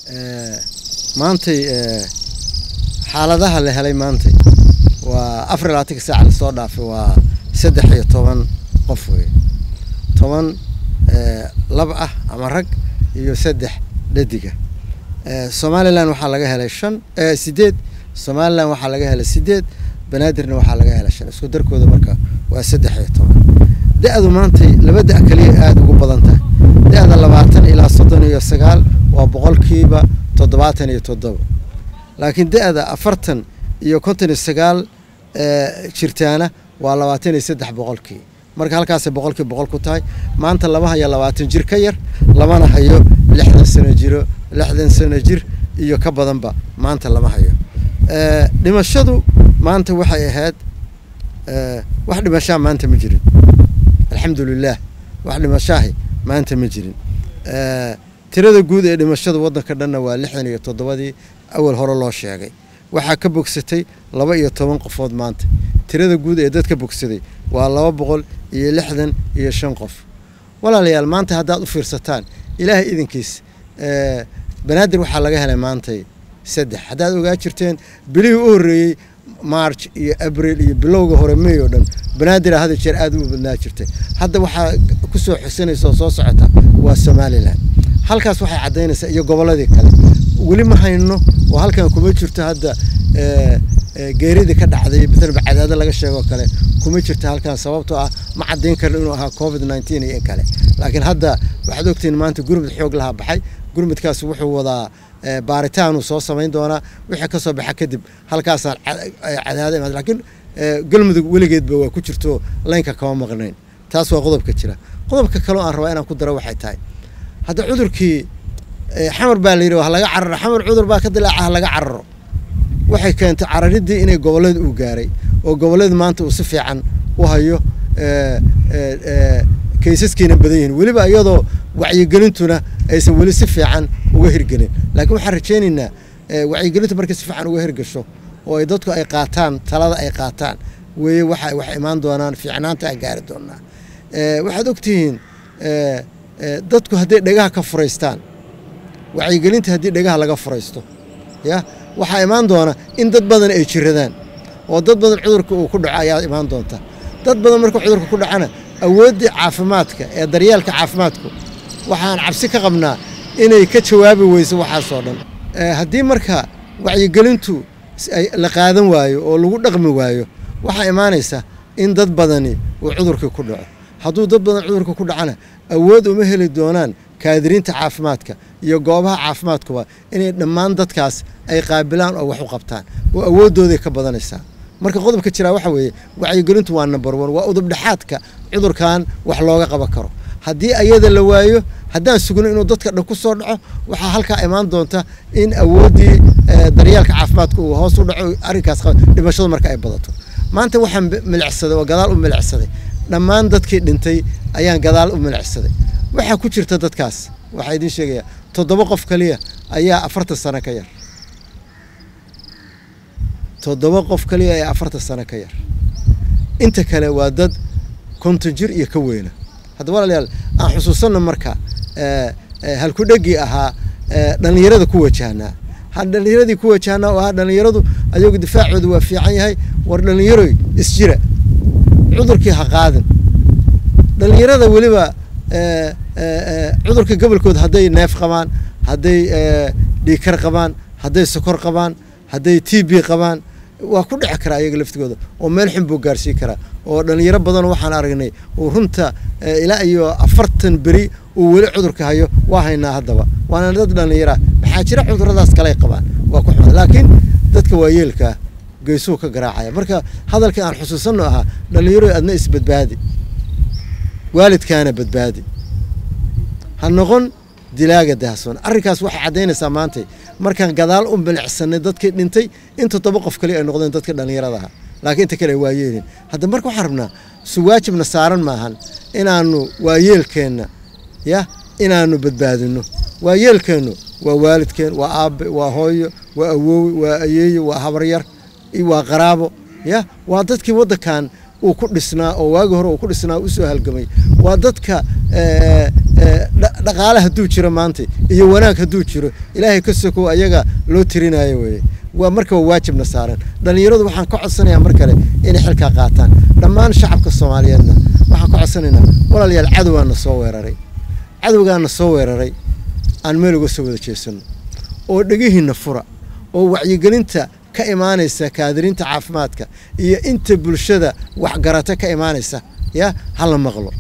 maantay xaaladaha la helay maantay waa afar iyo labaatanka saaca lasoo dhaafay waa saddex iyo toban qof wey toban lab ah ama rag iyo saddex dhadiga somalilan waxaa laga helay shan sideed somalilan waxaa laga helay sideed banaadirna waxaa laga helay shan isku darkooda marka waa saddex iyo toban da-du maantay laba da- kaliya aada ugu badan tahay da-da labaatan ilaa soddon iyo sagaal waa boqolkiiba toddobaatan iyo toddoba laakiin da-da afartan iyo konton iyo sagaal jirtaana waa labaatan iyo saddex boqolkii marka halkaasay boqolkii boqol ku tahay maanta lama hayo labaatan jir ka yar lamana hayo lixdan sano jiro lixdan sano jir iyo ka badanba maanta lama hayo dhimashadu maanta waxay ahayd wax dhimashaa maanta ma jirin alxamdu lilah wax dhimashaahi maanta ma jirin tirada guud ee dhimashada waddanka dhanna waa lixdan iyo toddobadii awal hore loo sheegay waxaa ka bogsatay laba iyo toban qofood maanta tirada guud ee dadka bogsaday waa laba boqol iyo lixdan iyo shan qof walaalayaal maanta haddaad u fiirsataan ilaahay idinkiis banaadir waxaa laga helay maantay saddex haddaad ogaa jirteen bilihii u horreeyey march iyo abril iyo bilowga hore may oo dhan banaadir hada jeer aada u badnaa jirtay hadda waxaa kusoo xusanaysa oo soo socota waa somalilan halkaas waxay caddaynaysaa iyo gobolladii kale weli ma hayno oo halkan kuma jirto hadda geeridii ka dhacday maalan cadaado laga sheegoo kale kuma jirto halkan sababtoo ah ma caddayn karno inuu ahaa covid nineteen iyo in kale laakiin hadda waxaad ogtihiin maanta gurmud xoog lahaa baxay gurmudkaas wuxuu wadaa baaritaanuu soo samayn doonaa wixii kasoo baxa kadib halkaasaan cadaado imaad laakiin galmudug weligeedba waa ku jirto laynka kama maqnayn taas waa qodobka jira qodobka kaleo aan rabaa inaan ku daro waxay tahay hadda cudurkii xamar baa la yidhi ha laga cararo xamar cudur baa ka dilaaca ha laga cararo waxay keentay cararidii inay gobollada uu gaaray oo gobollada maanta uu si fiican u hayo kaysaskiina badan yihiin weliba iyadoo wacyigelintuna aysan weli si fiican uga hirgelin laakiin waxaan rajaynaynaa wacyigelintu markay si fiican uga hirgasho oo ay dadku ay qaataan talada ay qaataan weeye waxa wax imaan doonaan fiicnaanta ay gaari doonaa waxaad ogtihiin dadku hadday dhegaha ka furaystaan wacyigelinta haddii dhegaha laga furaysto ya waxaa imaan doona in dad badan ay jiradaan oo dad badan cudurka uu ku dhaco ayaa imaan doonta dad badan marka cudurka ku dhacana awooddii caafimaadka ee daryeelka caafimaadku waxaan cabsi ka qabnaa inay ka jawaabi weyso waxaasoo dhan haddii marka wacyigelintu la qaadan waayo oo lagu dhaqmi waayo waxaa imaanaysa in dad badani uu cudurkii ku dhaco hadduu dad badan cudurka ku dhacana awood uma heli doonaan kaadiriinta caafimaadka iyo goobaha caafimaadkuba inay dhammaan dadkaas ay qaabilaan oo wax u qabtaan oo awooddooday ka badanaysaa marka qodobka jiraa waxa weeye wacyigelintu waa number one waa udubdhexaadka cudurkan wax looga qaban karo haddii ayada la waayo haddaan sugno inuu dadka dhan ku soo dhaco waxaa halkaa imaan doonta in awooddii daryeelka caafimaadka uu hoos u dhaco arrinkaas dhimashadu marka ay badato maanta waxaan milicsaday oo gadaal u milicsaday dhammaan dadkii dhintay ayaan gadaal u milicsaday waxaa ku jirta dadkaas waxaa idiin sheegayaa toddoba qof kaliya ayaa afartan sano ka yar toddoba qof kaliya ayaa afartan sano ka yar inta kale waa dad konton jir iyo ka weyna hadda walaalayaal aan xusuusanno marka halkudhegii ahaa dhallinyarada ku wajahnaa dhallinyaradii ku wajahnaa oo ahaa dhallinyaradu ayagu difaacooda waa fiican yahay war dhallinyaroy isjira cudurkii ha qaadin dhallinyarada weliba cudurka gobolkood hadday neef qabaan hadday dhiikar qabaan hadday sokor qabaan hadday t b qabaan waa ku dhici karaa ayaga laftigooda oo meel xun buu gaarsiin karaa oo dhallinyaro badan waxaan aragnay uu runta ilaa iyo afartan beri uu weli cudurka hayo waa haynaa haddaba waana dad dhallinyara maxaa jira cuduradaas kaley qabaan waa ku xun laakiin dadka waayeelkaa geesuu ka garaacaya marka hadalkii aan xusuusanno ahaa dhallinyaro adna isbadbaadi waalidkaana badbaadi ha noqon dilaaga daahsoon arrinkaas waxay caddaynaysaa maantay markaan gadaal u milicsanay dadkii dhintay in toddoba qof kale ay noqdeen dadka dhallinyaradaha laakiin inta kale ay waayeelin hadda marka waxaan rabnaa su waajibna saaran maahan inaanu waayeelkeenna ya inaanu badbaadino waayeelkeennu waa waalidkeen waa aabbe waa hooyo waa awoowe waa ayeeyo waa habaryar waa qaraabo ya waa dadkii waddankan uu ku dhisnaa oo waagi hore uu ku dhisnaa usoo halgamay waa dadka dhaqaale hadduu jiro maanta iyo wanaag hadduu jiro ilaahay ka sokow ayaga loo tirinayo weye waa marka waa waajibna saaran dhallinyaradu waxaan ka codsanayaa mar kale inay xilkaa qaataan dhammaan shacabka soomaaliyeedna waxaan ka codsanaynaa walaalayaal cadowgaana soo weeraray cadowgaana soo weeraray aan meel uga soo wada jeesano oo dhegihiinna fura oo wacyigelinta ka imaanaysa kaadiriinta caafimaadka iyo inta bulshada waxgarata ka imaanaysa ya hala maqlo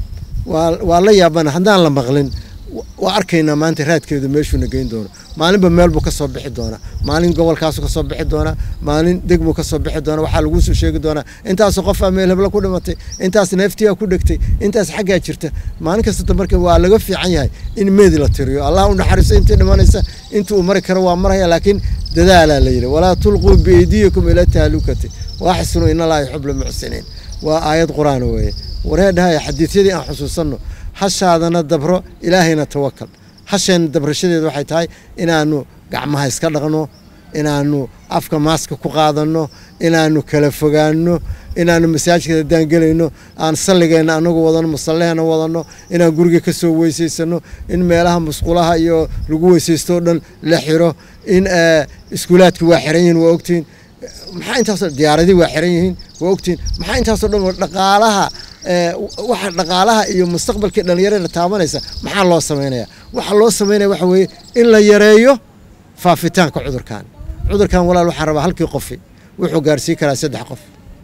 waa la yaabana haddaan la maqlin waa arkaynaa maanta raadkeedu meeshuuna geyn doono maalinba meel buu ka soo bixi doonaa maalin gobolkaasu kasoo bixi doonaa maalin degmuu kasoo bixi doonaa waxaa laguu soo sheegi doonaa intaasoo qofaa meel hebla ku dhimatay intaas neeftiyaa ku dhegtay intaas xaggaa jirta maalin kastata marka waa laga fiican yahay in meedi la tiriyo allah u naxariiso intii dhimanaysa inta uu mari karo waa maraya laakiin dadaalaa la yidhi walaa tulquu biaydiyikum ila tahlukati waaxsinu in allaha yuxib lmuxsiniin waa aayad qur-aan weeye wareedhahaya xadiisyadii aan xusuusanno hashaadana dabro ilaahayna tawakal hasheenna dabrashadeeda waxay tahay inaanu gacmaha iska dhaqno inaanu afka maaska ku qaadanno inaanu kala fogaanno inaanu masaajidka daangelayno aan salligeenna anagu wadano musalleheena wadanno inaan guriga ka soo weysaysano in meelaha musqulaha iyo lagu weysaysto o dhan la xiro in iskuulaadki waa xiran yihiin waa ogtihiin maxaa intaasoo diyaaradii waa xiran yihiin waa ogtihiin maxaa intaasoo dhan dhaqaalaha waxa dhaqaalaha iyo mustaqbalkii dhallinyarada taabanaysa maxaa loo samaynaya waxaa loo samaynaya waxa weeye in la yareeyo faafitaanka cudurkan cudurkan walaal waxaan rabaa halkii qofi wuxuu gaarsiin karaa saddex qof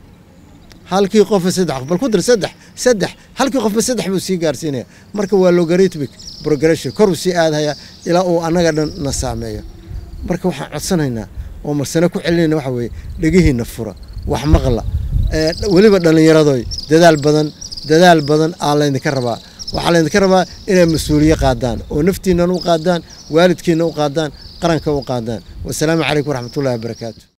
halkii qofa saddex qof bal ku dir saddex saddex halkii qofba saddex buu sii gaarsiinaya marka waa logarithmic progression koruu sii aadhaya ilaa uu annaga dhan na saameeyo marka waxaan codsanaynaa oo marsane ku celinayna waxa weeye dhegihiina fura wax maqla weliba dhallinyaradoy dadaal badan dadaal badan aa laydinka rabaa waxaa laydinka rabaa inay mas-uuliye qaadaan oo naftiinan u qaadaan waalidkiina u qaadaan qaranka u qaadaan wasalaamu calaykum waraxmatullahi wabarakaatu